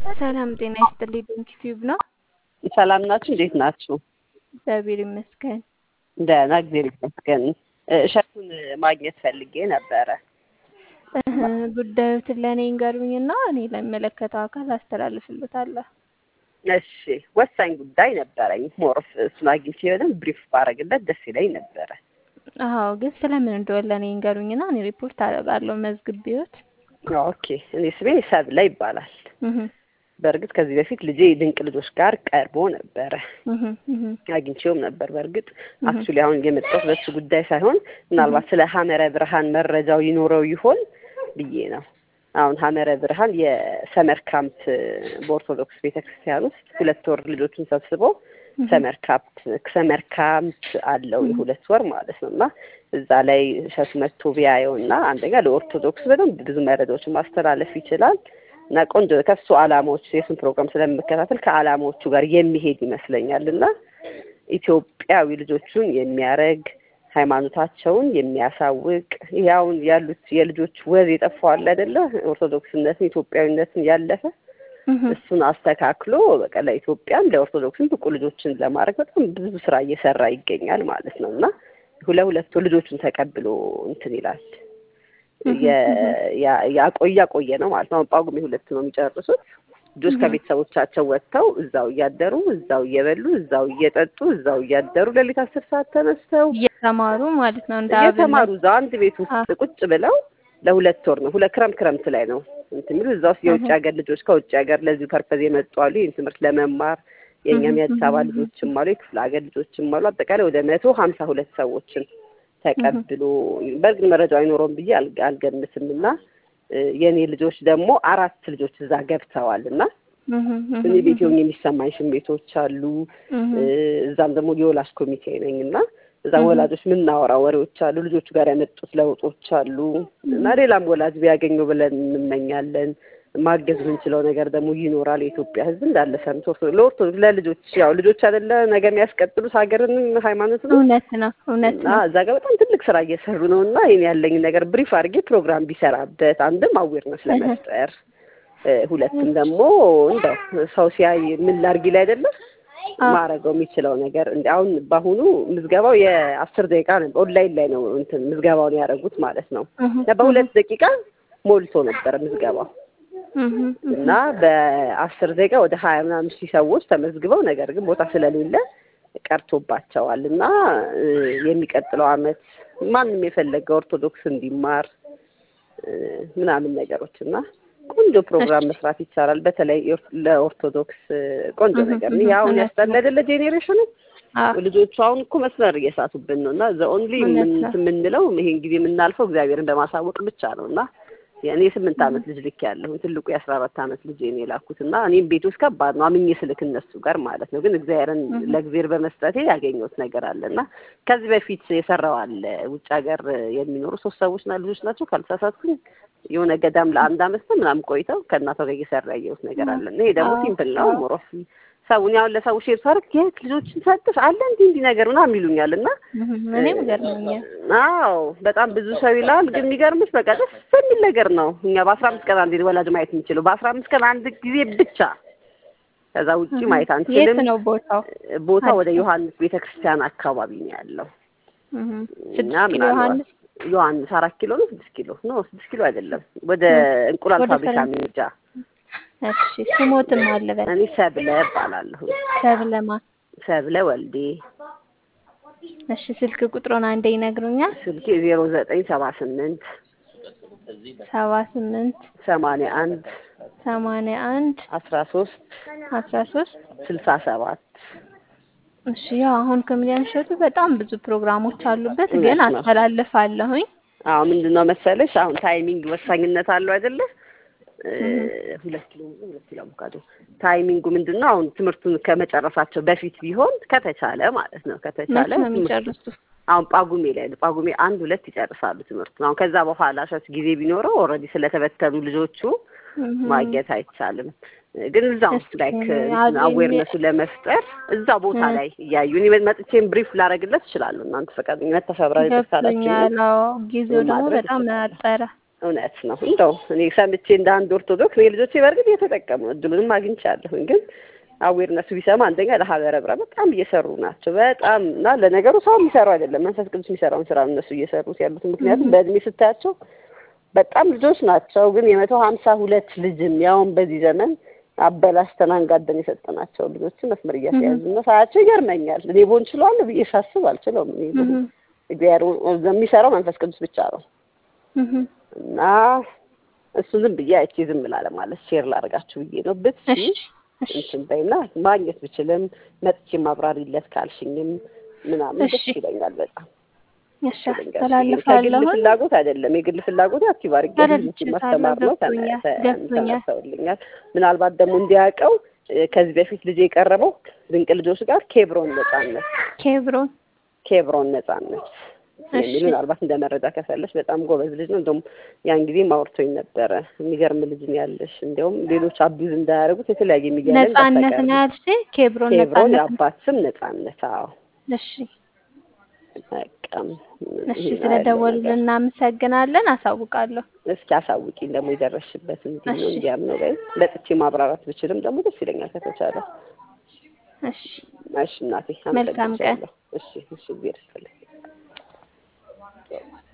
ሰላም ጤና ይስጥልኝ። ዶንኪ ቲዩብ ነው። ሰላም ናችሁ? እንዴት ናችሁ? እግዚአብሔር ይመስገን። ደህና፣ እግዚአብሔር ይመስገን። እሸቱን ማግኘት ፈልጌ ነበረ። እህ፣ ጉዳዮትን ለእኔ ይንገሩኝና እኔ ለሚመለከተው አካል አስተላልፍልዎታለሁ። እሺ፣ ወሳኝ ጉዳይ ነበረኝ። ሞርፍ እሱን አግኝቼ በደንብ ብሪፍ ባረግለት ደስ ይለኝ ነበረ። አዎ፣ ግን ስለምን እንደሆነ ለእኔ ይንገሩኝና እኔ ሪፖርት አደርጋለሁ መዝግቤዎት። ኦኬ፣ እኔ ስሜ ሰብለ ይባላል። እህ በእርግጥ ከዚህ በፊት ልጄ ድንቅ ልጆች ጋር ቀርቦ ነበረ እህ እህ አግኝቼውም ነበር። በእርግጥ አክቹሊ አሁን የመጣሁት በሱ ጉዳይ ሳይሆን ምናልባት ስለ ሀመረ ብርሃን መረጃው ይኖረው ይሆን ብዬ ነው። አሁን ሀመረ ብርሃን የሰመር ካምፕ በኦርቶዶክስ ቤተክርስቲያን ውስጥ ሁለት ወር ልጆቹን ሰብስቦ ሰመር ካምፕ ሰመር ካምፕ አለው የሁለት ወር ማለት ነው እና እዛ ላይ እሸቱ መጥቶ ቢያየው እና አንደኛ ለኦርቶዶክስ በደንብ ብዙ መረጃዎችን ማስተላለፍ ይችላል እና ቆንጆ ከሱ አላማዎች የሱን ፕሮግራም ስለምከታተል ከአላማዎቹ ጋር የሚሄድ ይመስለኛል እና ኢትዮጵያዊ ልጆቹን የሚያረግ ሃይማኖታቸውን የሚያሳውቅ ያውን ያሉት የልጆች ወዝ የጠፋዋል አይደለ ኦርቶዶክስነትን ኢትዮጵያዊነትን ያለፈ እሱን አስተካክሎ በቃ ለኢትዮጵያም ለኦርቶዶክስም ብቁ ልጆችን ለማድረግ በጣም ብዙ ስራ እየሰራ ይገኛል ማለት ነው እና ሁለሁለቱ ልጆቹን ተቀብሎ እንትን ይላል ያቆየ ቆየ ነው ማለት ነው። አሁን ጳጉሜ ሁለት ነው የሚጨርሱት። ልጆች ከቤተሰቦቻቸው ወጥተው እዛው እያደሩ እዛው እየበሉ እዛው እየጠጡ እዛው እያደሩ ሌሊት አስር ሰዓት ተነስተው እየተማሩ ማለት ነው። እንደ እየተማሩ እዛው አንድ ቤት ውስጥ ቁጭ ብለው ለሁለት ወር ነው ሁለት ክረምት ክረምት ላይ ነው እንትን የሚሉ እዛ ውስጥ የውጭ ሀገር ልጆች ከውጭ ሀገር ለዚሁ ፐርፐዝ የመጡ አሉ። ይህን ትምህርት ለመማር የእኛም የአዲስ አበባ ልጆችም አሉ፣ የክፍለ ሀገር ልጆችም አሉ። አጠቃላይ ወደ መቶ ሀምሳ ሁለት ሰዎችን ተቀብሎ በእርግጥ መረጃው አይኖረውም ብዬ አልገምትም እና የእኔ ልጆች ደግሞ አራት ልጆች እዛ ገብተዋል እና እኔ ቤት ሆኜ የሚሰማኝ ስሜቶች አሉ። እዛም ደግሞ የወላጅ ኮሚቴ ነኝ እና እዛም ወላጆች የምናወራ ወሬዎች አሉ። ልጆቹ ጋር ያመጡት ለውጦች አሉ እና ሌላም ወላጅ ቢያገኘው ብለን እንመኛለን። ማገዝ የምንችለው ነገር ደግሞ ይኖራል። የኢትዮጵያ ሕዝብ እንዳለ ሰምቶ ለኦርቶዶክስ ለልጆች ያው ልጆች አይደለ ነገ የሚያስቀጥሉት ሀገርንም ሃይማኖት ነው። እውነት ነው እውነት ነው። እዛ ጋር በጣም ትልቅ ስራ እየሰሩ ነው እና ይሄን ያለኝ ነገር ብሪፍ አድርጌ ፕሮግራም ቢሰራበት አንድም አዌርነስ ለመፍጠር ሁለትም ደግሞ እንደው ሰው ሲያይ ምን ላድርግ ላይ አይደለም ማረገው የሚችለው ነገር እንደ አሁን በአሁኑ ምዝገባው የአስር ደቂቃ ነው። ኦንላይን ላይ ነው እንትን ምዝገባውን ያደረጉት ማለት ነው። በሁለት ደቂቃ ሞልቶ ነበር ምዝገባው እና በአስር ደቂቃ ወደ ሀያ ምናምን ሺህ ሰዎች ተመዝግበው ነገር ግን ቦታ ስለሌለ ቀርቶባቸዋል እና የሚቀጥለው አመት ማንም የፈለገ ኦርቶዶክስ እንዲማር ምናምን ነገሮች እና ቆንጆ ፕሮግራም መስራት ይቻላል። በተለይ ለኦርቶዶክስ ቆንጆ ነገር ነው። አሁን ያስጠላ አይደለ ጄኔሬሽኑ ልጆቹ አሁን እኮ መስመር እየሳቱብን ነው እና ዘ ኦንሊ የምንለው ይሄን ጊዜ የምናልፈው እግዚአብሔርን በማሳወቅ ብቻ ነው እና እኔ ስምንት አመት ልጅ ልክ ያለሁ ትልቁ የአስራ አራት አመት ልጅ እኔ የላኩት እና እኔም ቤት ውስጥ ከባድ ነው አምኜ ስልክ እነሱ ጋር ማለት ነው። ግን እግዚአብሔርን ለእግዚአብሔር በመስጠቴ ያገኘሁት ነገር አለ እና ከዚህ በፊት የሰራው አለ ውጭ ሀገር የሚኖሩ ሶስት ሰዎች ና ልጆች ናቸው ካልተሳሳትኩኝ የሆነ ገዳም ለአንድ አመት ነው ምናምን ቆይተው ከእናቷ ጋር እየሰራ ያየሁት ነገር አለ እና ይሄ ደግሞ ሲምፕል ነው ሞሮፍ ሰውን ያሁን ለሰው ሼር ሳደርግ የት ልጆችን ሰጥፍ አለ እንዲህ እንዲህ ነገር ምናምን ይሉኛል እና እኔም ገርሞኛል። አዎ በጣም ብዙ ሰው ይላል። ግን የሚገርምሽ በቃ ደስ የሚል ነገር ነው። እኛ በአስራ አምስት ቀን አንዴ ወላጅ ማየት የምንችለው በአስራ አምስት ቀን አንድ ጊዜ ብቻ ከዛ ውጪ ማየት አንችልም። የት ነው ቦታው? ቦታው ወደ ዮሐንስ ቤተክርስቲያን አካባቢ ነው ያለው እና ምናልባት ዮሐንስ አራት ኪሎ ነው ስድስት ኪሎ ነው ስድስት ኪሎ አይደለም ወደ እንቁላል ፋብሪካ ሚርጃ እሺ ስሞትም አለ በል እኔ ሰብለ እባላለሁ። ሰብለ ማን? ሰብለ ወልዴ። እሺ ስልክ ቁጥሩን አንዴ ይነግሩኛል? ስልኬ ዜሮ ዘጠኝ ሰባ ስምንት ሰባ ስምንት ሰማንያ አንድ ሰማንያ አንድ አስራ ሶስት አስራ ሶስት ስልሳ ሰባት እሺ ያው አሁን ከሚሊዮን እሸቱ በጣም ብዙ ፕሮግራሞች አሉበት፣ ግን አስተላልፋለሁኝ። አዎ ምንድን ነው መሰለሽ አሁን ታይሚንግ ወሳኝነት አለው አይደለ? ሁለት ኪሎ ሁለት ኪሎ አቮካዶ ታይሚንጉ ምንድን ነው? አሁን ትምህርቱን ከመጨረሳቸው በፊት ቢሆን ከተቻለ ማለት ነው ከተቻለ ነው የሚጨርሱት። አሁን ጳጉሜ ላይ ነው ጳጉሜ አንድ ሁለት ይጨርሳሉ ትምህርቱን። አሁን ከዛ በኋላ ሸት ጊዜ ቢኖረው ኦልሬዲ ስለተበተኑ ልጆቹ ማግኘት አይቻልም። ግን እዛው ላይክ አዌርነሱ ለመፍጠር እዛ ቦታ ላይ እያዩ እኔ መጥቼም ብሪፍ ላደርግለት እችላለሁ። እናንተ ፈቃደኝነት ተፈብራ ገብቶኛል። አዎ ጊዜው ደግሞ በጣም አጠረ። እውነት ነው። እንደው እኔ ሰምቼ እንደ አንድ ኦርቶዶክስ እኔ ልጆቼ በእርግጥ እየተጠቀሙ ነው፣ እድሉንም አግኝቻለሁኝ። ግን አዌርነሱ ቢሰማ አንደኛ ለሀገረ ብራ በጣም እየሰሩ ናቸው። በጣም እና ለነገሩ ሰው የሚሰሩ አይደለም መንፈስ ቅዱስ የሚሰራውን ስራ ነው እነሱ እየሰሩት ያሉት። ምክንያቱም በእድሜ ስታያቸው በጣም ልጆች ናቸው። ግን የመቶ ሀምሳ ሁለት ልጅም ያውን በዚህ ዘመን አበላሽተን አንጋደን የሰጠናቸው ልጆችን መስመር እያስያዙ ነው። ሳያቸው ይገርመኛል። እኔ ቦን ችለዋለሁ ብዬ ሳስብ አልችለውም። እኔ እግዚአብሔር የሚሰራው መንፈስ ቅዱስ ብቻ ነው እና እሱ ዝም ብዬ አይቼ ዝም ላለ ማለት ሼር ላደርጋችሁ ብዬ ነው። ብትሺ እንትን በይና ማግኘት ብችልም መጥቼ ማብራሪለት ካልሽኝም ምናምን ደስ ይለኛል በጣም ከግል ፍላጎት አይደለም። የግል ፍላጎት አክቲቭ አድርጌ ማስተማር ነው። ተመርተውልኛል። ምናልባት ደግሞ እንዲያውቀው ከዚህ በፊት ልጅ የቀረበው ድንቅ ልጆች ጋር ኬብሮን ነጻነት ኬብሮን ኬብሮን ነጻነት የሚል ምናልባት እንደ መረጃ ከፈለሽ በጣም ጎበዝ ልጅ ነው። እንደውም ያን ጊዜ ማውርቶኝ ነበረ። የሚገርም ልጅ ነው ያለሽ። እንዲያውም ሌሎች አቢዩዝ እንዳያደርጉት የተለያየ የሚገርም ነጻነት ነው ያልሽ። ኬብሮን ኬብሮን የአባት ስም ነጻነት። አዎ እሺ በቃም እሺ፣ ስለደወሉልን እናመሰግናለን። አሳውቃለሁ። እስኪ አሳውቂኝ ደግሞ የደረስሽበት እንዲህ ነው እንዲያም ነው ላይ በጥቼ ማብራራት ብችልም ደግሞ ደስ ይለኛል ከተቻለ። እሺ እሺ እናቴ መልካም ቀን። እሺ እሺ፣ እግዚአብሔር ይስጥልኝ።